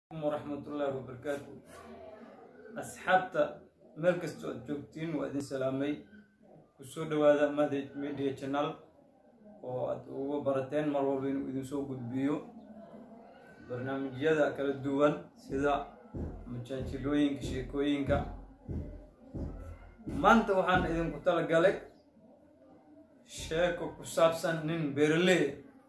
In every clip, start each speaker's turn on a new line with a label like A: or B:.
A: waraxmatullaahi wabarakaatu asxaabta meel kastoo aad joogtiin waa idin salaamay kusoo dhawaada madage media channel oo aad uga barateen mar walba inuu idinsoo gudbiyo barnaamijyada kala duwan sida majaajilooyinka sheekooyinka maanta waxaan idinku talagalay sheeko ku saabsan nin berele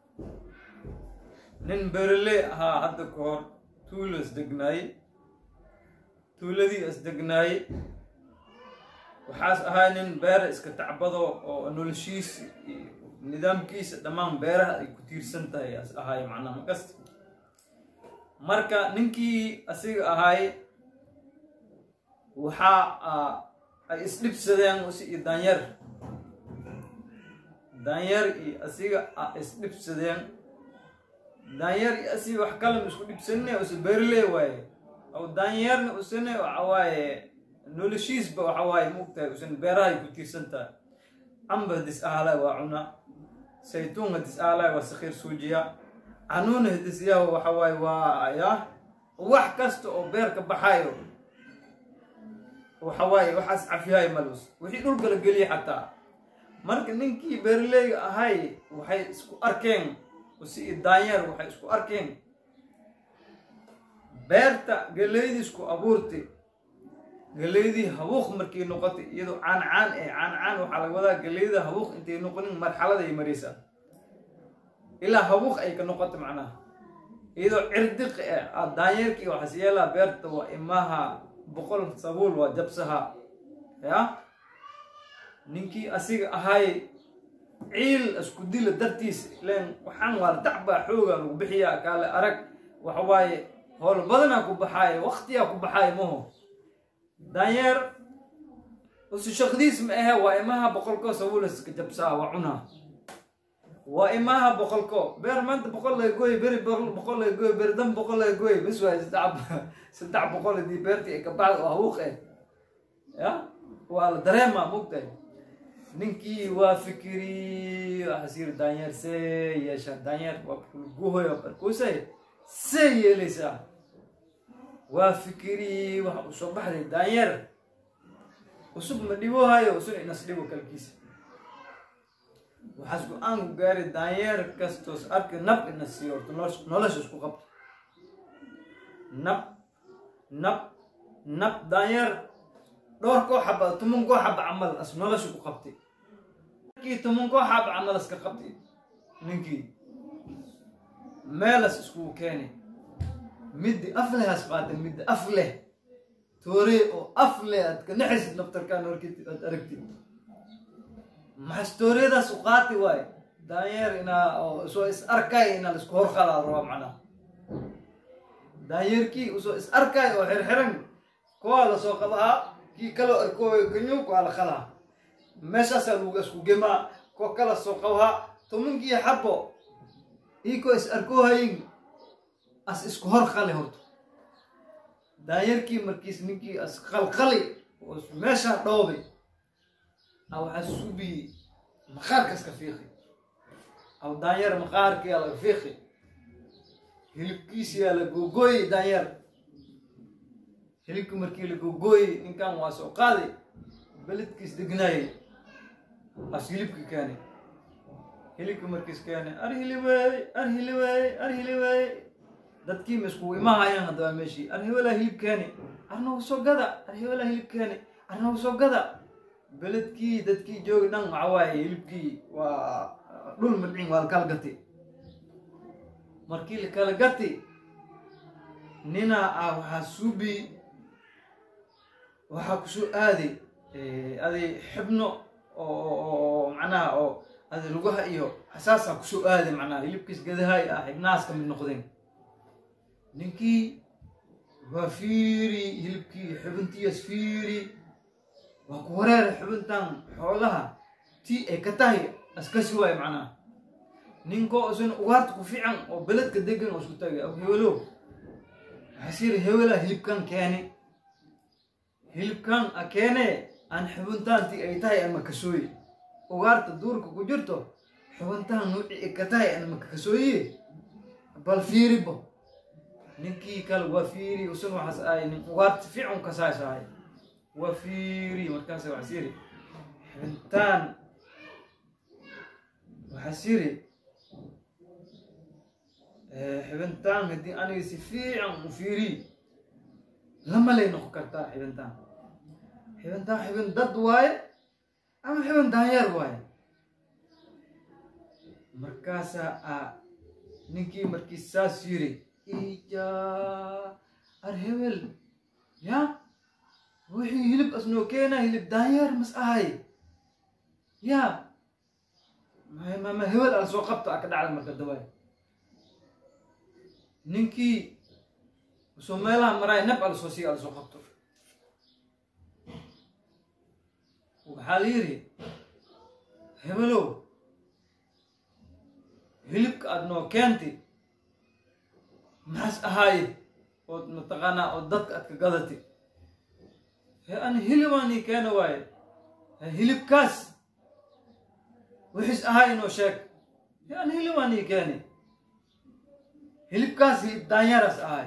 A: nin berele ahaa hadda ka hor tuulo isdegnaayey tuuladii isdegnaayey waxaas ahaa nin beera iska tacbado oo noloshiisa nidaamkiisa dhammaan beeraha ay ku tiirsan tahay as ahaay macnaha makasta marka ninkii asiga ahaay waxaa ay isdhibsadeen usi iyo daanyeer daanyeer iyo asiga a isdhibsadeen daanyeer iyo asiga wax kalama isku dhibsanne use beerle waaye aw daanyeerna usane waxa waaye noloshiisba waxa waaye maogtahay usan beerahay ku tiirsan tahay camba hadis ahalay waa cuna saytuun hadis ahalay waa sakhiir suujiya canuuna hadisyaha waxa waaye waa ya wax kasta oo beerka baxayo waxa waaye waxaas cafiyahay malus wixii dhulka la geliya xataa marka ninkii beerleyga ahay waxay isku arkeen usi iyo daanyeer waxay isku arkeen beerta galeydisku abuurtay galeydii habuuq markay noqotay iyadoo caan caan ee caan caan waxaa laga wadaa galeyda habuuq intay noqonin marxalada ay maraysaa ilaa habuuq ay ka noqoto macnaha iyadoo cirdiq eh daanyeerkii waxaas yeelaa beerta waa imaha boqol sabuul waa jabsaha ya ninkii asiga ahaay ciil isku dila dartiisa ileen waxaan waar dacbaa xooga lagu bixiyaa kaale arag waxa waaye howl badanaa ku baxaaye waktiyaa ku baxaaye maho daanyeer usi shaqdiis ma ahe waa imaha boqolko sabuulaska jabsaa waa cunaa waa imaha boqolko beer maanta boqol laga gooy beri boqol laga gooy beri dan boqol laga gooy bis waay saddex saddex boqol hadii beertii ay ka baxda oo habuuq eh ya waa la dareemaa mogtahay ninkii waa fikiri waxaas yiri daanyeer see yeesha daanyeer waa guhoyo barkuusay see yeelaysaa waa fikiri waxa uu soo baxday daanyeer usub ma dhibohayo usun inas dhibo kalkiisa waxaas go-aan ku gaaray daanyeer kastoos arki nab ina siiyo horta nolosha isku qabto nab nab nab daanyeer dhowr koo xaba toban koo xaba camal as nolosha ku qabtay ninkii toban koo xaba camal iska qabtay ninkii meelas iskugu keenay middi af leh has qaatay middi af leh tooree oo af leh aad ka naxaysid naftarkaan horkitid aad aragtid maxas tooreedaas u qaati waaye daanyeer inaa soo is arkay inaa laisku horqalaa rabaa macnaha daanyeerkii usoo is arkay oo xirxiran kuwaa lasoo qabahaa kii kaloo arkooyo ganyo kuwaa la qalaa meeshaasaa lagu isku gemaa kuwa kala soo qabahaa tomankii xabo iikoo is arkoohayin as isku hor qali horto daanyeerkii markiis ninkii as qalqali oo meeshaa dhoobay a waxaa subiyi maqaarkaas ka fiiqi aw daanyeer maqaarkiyaa laga fiiqi hilibkiisiyaa la googooyey daanyeer hilibki markii la googooyey ninkan waa soo qaaday beledkiis degnaayey as hilibki keenay hilibki markiis keenay ar hiliweey ar hiliweey ar hiliweey dadkii ma iskugu imahayaan haddaba meeshii ar hewelaa hilib keeni arnagu soo gada ar hewelaa hilib keeni arnagu soo gada beledkii dadkii joogi dhan waxa waaye hilibkii waa dhul madcin waa la kala gati markii la kala gati ninaa ah waxaa suubi waxaa kusoo aaday aday xibno oo macnaha oo aday lugaha iyo xasaasaa kusoo aaday macnaha hilibkiis gadahay ah xibnahaas ka mid noqdeen ninkii waa fiiri hilibkii xibintiias fiiri waa ku wareera xubintan xoolaha tii ay ka tahay askasi waayo macnaha ninkoo isuna ugaarta ku fiican oo beledka degan oo isku tagay aw hewelo waxaas yiri hewelaa hilibkan keeni hilibkan a keene aan xubintaantii ay tahay aan makasooye ugaarta duurka ku jirto xubintaan nuuci ay ka tahay aan makakasooye bal fiiribo ninkii kale waa fiiri usan waxaas ahay nin ugaarta fiican kasaas ahay waa fiiri markaas waxaas yiri xibintaan waxaas yiri xibintaan haddii aniga si fiican u fiiriy lama lay noqon kartaa xibintaan xibintaan xibin dad waaye ama xibin daanyeer waaye markaasaa a ninkii markii saas yiri ija ar hebel ya wixii hilib asnoo keena hilib daanyeer mas ahay ya mama hebel ala soo qabta a ka dhacda marka dabaay ninkii usoo meelaha maraay nab ala soo sii ala soo qabto waxaa la yidhi hebelow hilibka aada noo keentay maxaas ahaaye ood mataqaanaa oo dadka aad ka gadatay he ani hilibaanii keena waaye hilibkaas wixiis ahaa inoo sheeg he ani hilibaanii keeni hilibkaas hilib daanyaras ahay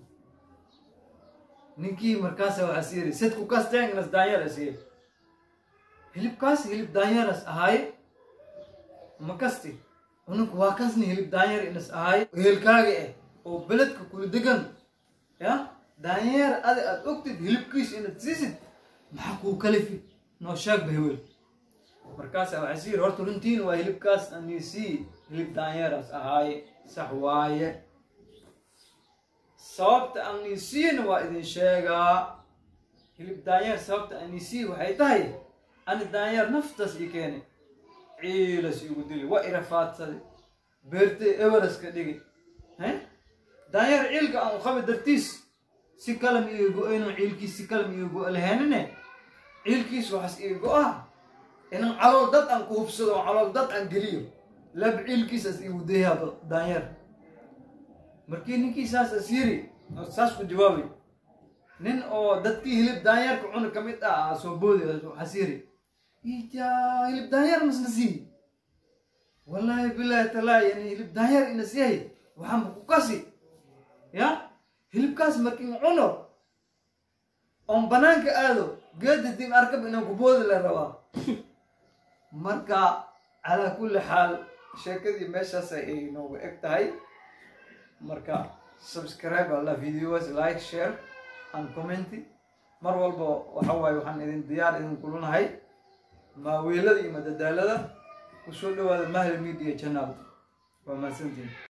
A: ninkii markaasa waxaas yiri sedku kasteengas daanyaras ye hilibkaas hilib daanyaras ahay ma kasti uninku waa kasni hilib daanyeer inas ahay heelkaaga eh oo beledka kula degan ya daanyeer adi aad ogtid hilibkiis inaad siisid maxaa kuu kalifi noo sheegba hewel markaasa waxaas yiri horta runtiin waa hilibkaas anisii hilib daanyeeras ahaaye sax waaye sababta anisiina waa idin sheegaa hilib daanyeer sababta anisii waxay tahay ani daanyeer naftaas ii keenay ciilas igu dili waa irafaadsaday beertay evereska dhigi daanyeer ciilka aan qabi dartiis si kalam iga go-ayno ciilkiis si kalam iga go- lahaynine ciilkiis waxaas iga go-ah inan calool dad aan ku hubsado oo calool dad aan geliyo lab ciilkiisas igu dayaaba daanyeer markii ninkii saas as yiri saas ku jawaabay nin oo dadkii hilib daanyeerka cuna ka mid ah soo boodi waxaas yiri ija hilib daanyeer masna sii wallaahi bilaahi talaa yani hilib daanyeer inas yahay waxaanba ku kasi ya hilibkaas markiin cuno oon banaanka aado geeda dib arkab inaan kuboodi la rabaa marka calaa kulli xaal sheekadii meeshaas ay noogu eg tahay marka subscribe alla videos like share and comment mar walba waxa waaye waxaan idin diyaar idin kulanahay maaweelada iyo madadaalada kusoo dhawaada mahli media channel waa mahadsantiin